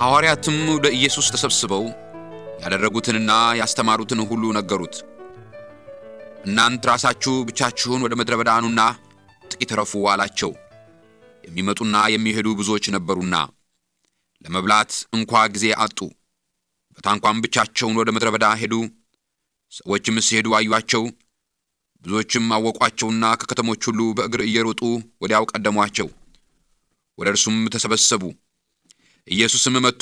ሐዋርያትም ወደ ኢየሱስ ተሰብስበው ያደረጉትንና ያስተማሩትን ሁሉ ነገሩት። እናንት ራሳችሁ ብቻችሁን ወደ ምድረ በዳ ኑና ጥቂት ረፉ አላቸው። የሚመጡና የሚሄዱ ብዙዎች ነበሩና ለመብላት እንኳ ጊዜ አጡ። በታንኳም ብቻቸውን ወደ ምድረ በዳ ሄዱ። ሰዎችም ሲሄዱ አዩአቸው። ብዙዎችም አወቋቸውና ከከተሞች ሁሉ በእግር እየሮጡ ወዲያው ቀደሟቸው። ወደ እርሱም ተሰበሰቡ። ኢየሱስም መጥቶ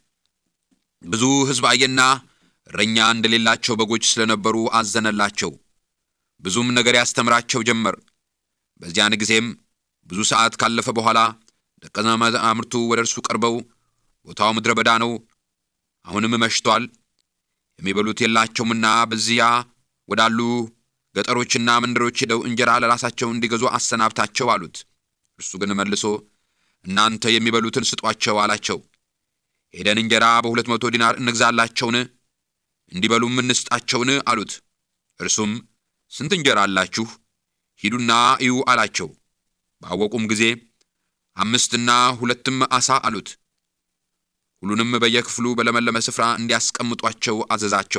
ብዙ ሕዝብ አየና እረኛ እንደሌላቸው በጎች ስለነበሩ አዘነላቸው። ብዙም ነገር ያስተምራቸው ጀመር። በዚያን ጊዜም ብዙ ሰዓት ካለፈ በኋላ ደቀ መዛሙርቱ ወደ እርሱ ቀርበው ቦታው ምድረ በዳ ነው፣ አሁንም መሽቷል፣ የሚበሉት የላቸውምና በዚያ ወዳሉ ገጠሮችና መንደሮች ሄደው እንጀራ ለራሳቸው እንዲገዙ አሰናብታቸው አሉት። እርሱ ግን መልሶ እናንተ የሚበሉትን ስጧቸው አላቸው። ሄደን እንጀራ በሁለት መቶ ዲናር እንግዛላቸውን እንዲበሉም እንስጣቸውን አሉት። እርሱም ስንት እንጀራ አላችሁ? ሂዱና እዩ አላቸው። ባወቁም ጊዜ አምስትና ሁለትም ዓሣ አሉት። ሁሉንም በየክፍሉ በለመለመ ስፍራ እንዲያስቀምጧቸው አዘዛቸው።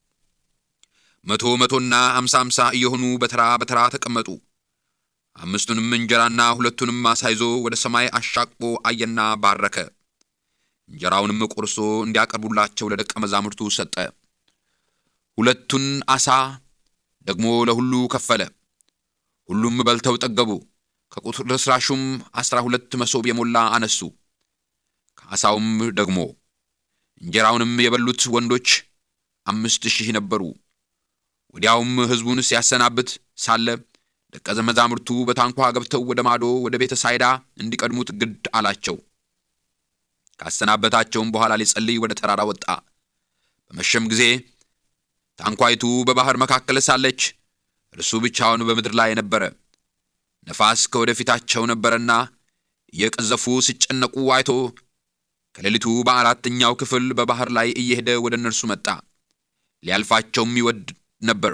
መቶ መቶና አምሳ አምሳ እየሆኑ በተራ በተራ ተቀመጡ። አምስቱንም እንጀራና ሁለቱንም ዓሣ ይዞ ወደ ሰማይ አሻቅቦ አየና ባረከ። እንጀራውንም ቆርሶ እንዲያቀርቡላቸው ለደቀ መዛሙርቱ ሰጠ። ሁለቱን ዓሣ ደግሞ ለሁሉ ከፈለ። ሁሉም በልተው ጠገቡ። ከቁርስራሹም አስራ ሁለት መሶብ የሞላ አነሱ። ከዓሣውም ደግሞ እንጀራውንም የበሉት ወንዶች አምስት ሺህ ነበሩ። ወዲያውም ሕዝቡን ሲያሰናብት ሳለ ደቀ መዛሙርቱ በታንኳ ገብተው ወደ ማዶ ወደ ቤተ ሳይዳ እንዲቀድሙት ግድ አላቸው። ካሰናበታቸውም በኋላ ሊጸልይ ወደ ተራራ ወጣ። በመሸም ጊዜ ታንኳይቱ በባሕር መካከል ሳለች እርሱ ብቻውን በምድር ላይ ነበረ። ነፋስ ከወደፊታቸው ነበረና እየቀዘፉ ሲጨነቁ አይቶ ከሌሊቱ በአራተኛው ክፍል በባሕር ላይ እየሄደ ወደ እነርሱ መጣ። ሊያልፋቸውም ይወድ ነበር።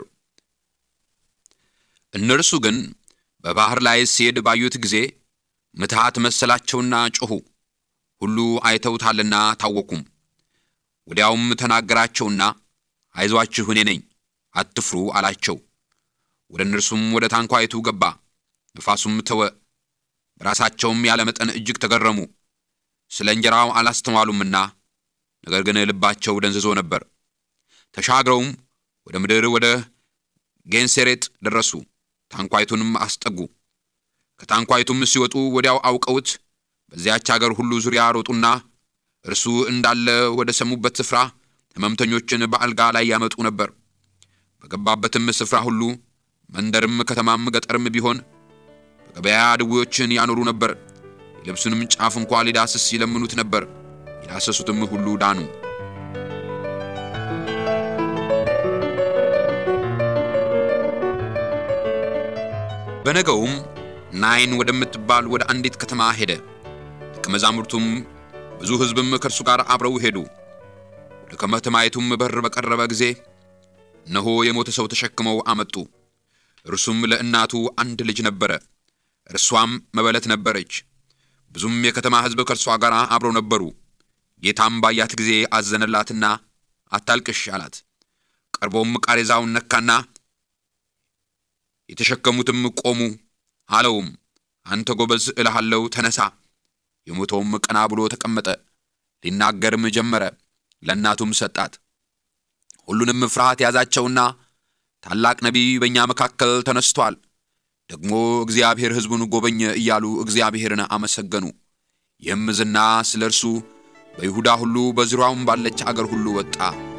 እነርሱ ግን በባሕር ላይ ሲሄድ ባዩት ጊዜ ምትሃት መሰላቸውና ጮኹ። ሁሉ አይተውታልና ታወኩም። ወዲያውም ተናገራቸውና አይዟችሁ እኔ ነኝ፣ አትፍሩ አላቸው። ወደ እነርሱም ወደ ታንኳይቱ ገባ። ነፋሱም ተወ። በራሳቸውም ያለ መጠን እጅግ ተገረሙ። ስለ እንጀራው አላስተዋሉምና፣ ነገር ግን ልባቸው ደንዝዞ ነበር። ተሻግረውም ወደ ምድር ወደ ጌንሴሬጥ ደረሱ። ታንኳይቱንም አስጠጉ። ከታንኳይቱም ሲወጡ ወዲያው አውቀውት በዚያች አገር ሁሉ ዙሪያ ሮጡና እርሱ እንዳለ ወደ ሰሙበት ስፍራ ሕመምተኞችን በአልጋ ላይ ያመጡ ነበር። በገባበትም ስፍራ ሁሉ መንደርም፣ ከተማም፣ ገጠርም ቢሆን በገበያ ድዌዎችን ያኖሩ ነበር። የልብሱንም ጫፍ እንኳ ሊዳስስ ይለምኑት ነበር። የዳሰሱትም ሁሉ ዳኑ። በነገውም ናይን ወደምትባል ወደ አንዲት ከተማ ሄደ። ደቀ መዛሙርቱም ብዙ ሕዝብም ከእርሱ ጋር አብረው ሄዱ። ወደ ከተማይቱም በር በቀረበ ጊዜ እነሆ የሞተ ሰው ተሸክመው አመጡ። እርሱም ለእናቱ አንድ ልጅ ነበረ፣ እርሷም መበለት ነበረች። ብዙም የከተማ ሕዝብ ከእርሷ ጋር አብረው ነበሩ። ጌታም ባያት ጊዜ አዘነላትና አታልቅሽ አላት። ቀርቦም ቃሬዛውን ነካና የተሸከሙትም ቆሙ። አለውም አንተ ጎበዝ እልሃለሁ ተነሳ። የሞተውም ቀና ብሎ ተቀመጠ፣ ሊናገርም ጀመረ። ለእናቱም ሰጣት። ሁሉንም ፍርሃት ያዛቸውና ታላቅ ነቢይ በእኛ መካከል ተነስቶአል፣ ደግሞ እግዚአብሔር ሕዝቡን ጎበኘ እያሉ እግዚአብሔርን አመሰገኑ። ይህም ዝና ስለ እርሱ በይሁዳ ሁሉ በዙሪያውም ባለች አገር ሁሉ ወጣ።